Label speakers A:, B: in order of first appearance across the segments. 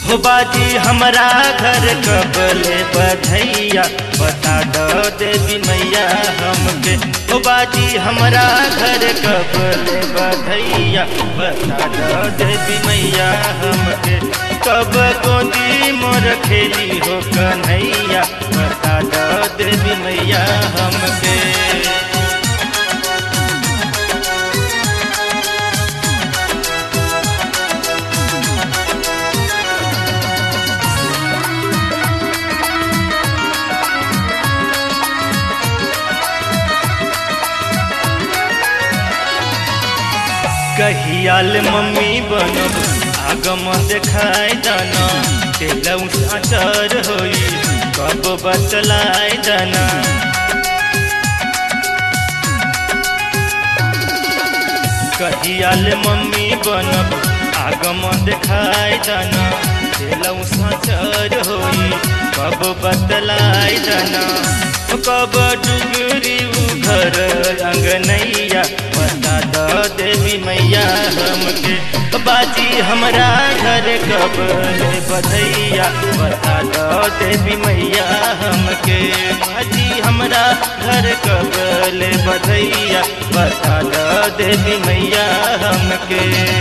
A: हो बाजी हमरा घर कबले बधैया बता दो देवी मैया हमके हो बाजी हमरा घर कबले बधैया बता दो देवी मैया हमके कब गोदी मोर खेली हो कन्हैया बता दो देवी मैया हमके कहियाल मम्मी बनब आगम देखाय जाना तेलौ साचर होई कब बतलाय जाना कहियाल मम्मी बनब आगम देखाय जाना तेलौ साचर होई कब बतलाय जाना कब डुगरी घर अंगनैया बता दो देवी मैया हमके बाजी हमरा घर कब बधैया बता दो देवी मैया हमके बाजी हमरा घर कब बधैया बता दो देवी मैया हमके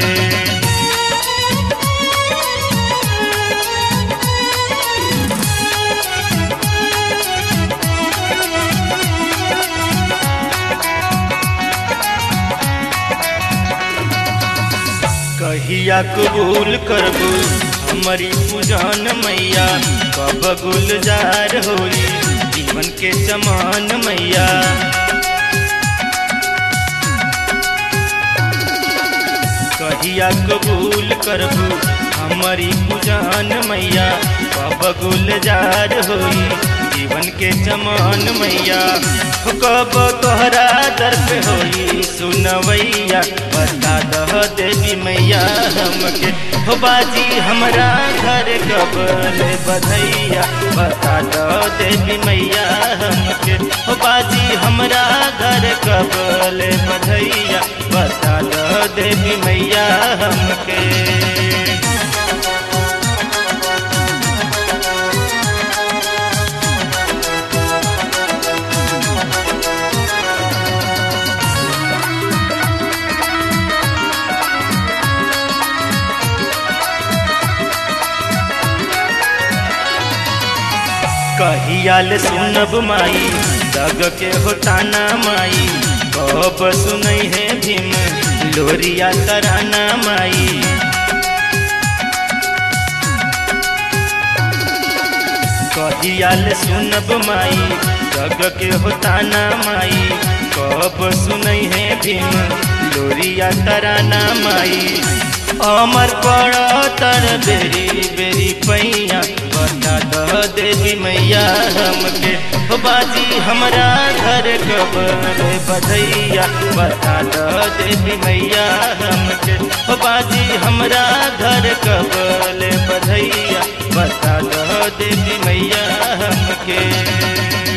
A: कहिया कबूल करबू हमारी पूजन मैया कब गुलजार होई जीवन के चमान मैया कहिया कबूल करबू हमारी पूजन मैया कब गुलजार होई जीवन के चमान मैया कब तोहरा दर पे होई सुनवैया बता दह देवी मैया हमके हो बाजी हमरा घर कब बधैया बता दह देवी मैया हमके हो बाजी हमरा घर कब बधैया बता दह देवी मैया हमके कहियाल सुनब माई दग के होताना माई कब सुनई है भीम लोरिया तराना माई कहियाल सुनब माई दग के होताना माई कब सुनई है भीम लोरिया तराना माई अमर पड़ तर बेरी बेरी पैया बता दह देवी मैया हमके हो बाजी हमरा घर कब बधैया बता दह देवी मैया हमके हो बाजी हमरा घर कब बधैया बता दह देवी मैया हमके